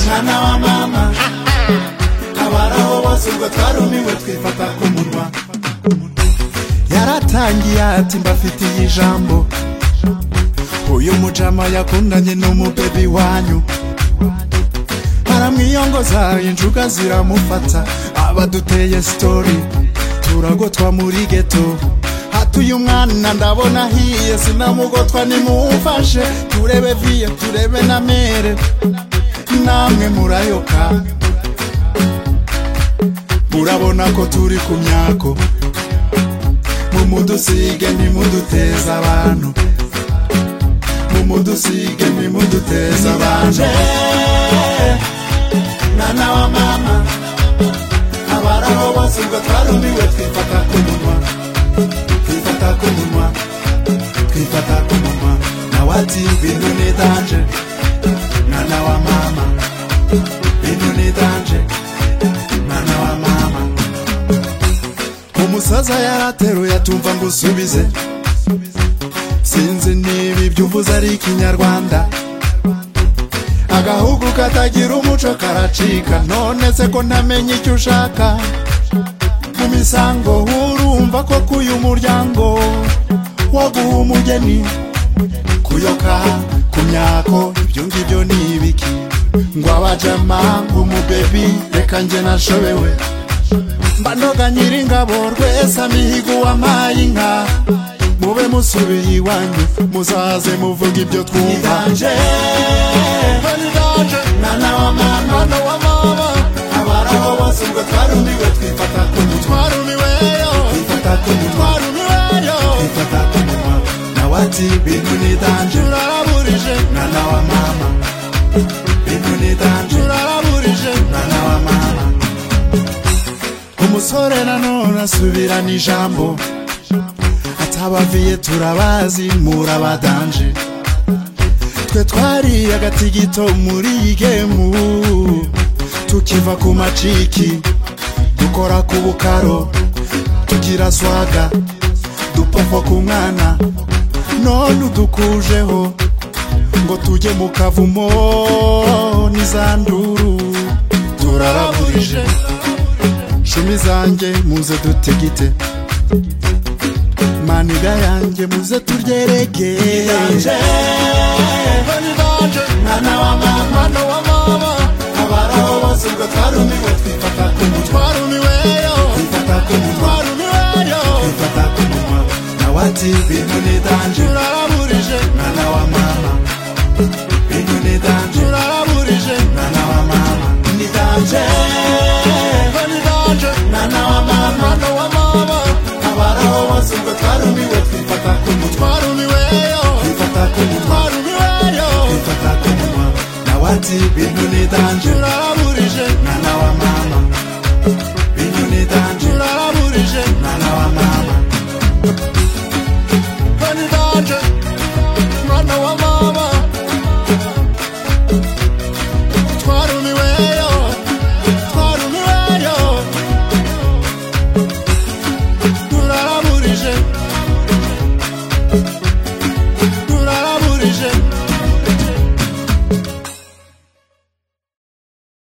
mwana wa mama abaraho bose ubwo twarumiwe twifata ku munwa yaratangiye ati mbafitiye ijambo uyu mujama yakundanye n'umubebi wanyu aramwiyongoza injuga ziramufata abaduteye sitori turagotwa muri geto hatuye umwana ndabona ahiye sinamugotwa nimumfashe turebe viye turebe na mere namwe murayoka murabona ko turi ku myako mumudusige nimuduteza abantu mumudusige nimuduteza abantu mwana wa mama abaraho bose ngo twarumiwe twifata ku munwa twifata ku munwa twifata ku munwa nawe ati ibintu ni danje mwana wa mama ibintu ni danje mwana wa mama umusaza yarateruye atumva ngo usubize sinzi niba ibyo uvuze ari ikinyarwanda agahugu katagira umuco karacika none se ko ntamenya icyo ushaka mu misango urumva ko kuyu muryango waguha umugeni kuyoka ku myako ibyo ngibyo ni ibiki ngo abajama nk'umubebi reka njye nashobewe mbanoga nyiringabo rwese mihigo wampaye inka mube musubiye iwanyu muzaze muvuga ibyo twumva mwana wa mama abaraho bose ubwo twarumiwe twifata ku mutwe twifata ku mutwe twifata ku mutwe nawe ati bintu ni danje mwana wa mama bintu ni danje mwana wa mama umusore nanone asubirana ijambo atabaviye turabazi murabadanje twe twari agatigito muri iyi gemu tukiva ku maciki dukora ku bukaro tugira swaga dupofo ku mwana none udukujeho ngo tujye mu kavumo n'izanduru turaraburije cumi zanjye muze dutigite maniga yanjye muze turyeregeye mwana wa mama abaraho bose ubwo twarumiwe twifata ku mutwe twifata ku mutwe twifata ku mutwe nawe ati bintu ni danje mwana wa mama bintu ni danje mwana wa mama ni danje mwana wa mama abaraho bose ubwo twarumiwe twifata ku mutwe twifata ku mutwe twifata ku mutwe nawe ati bintu ni danje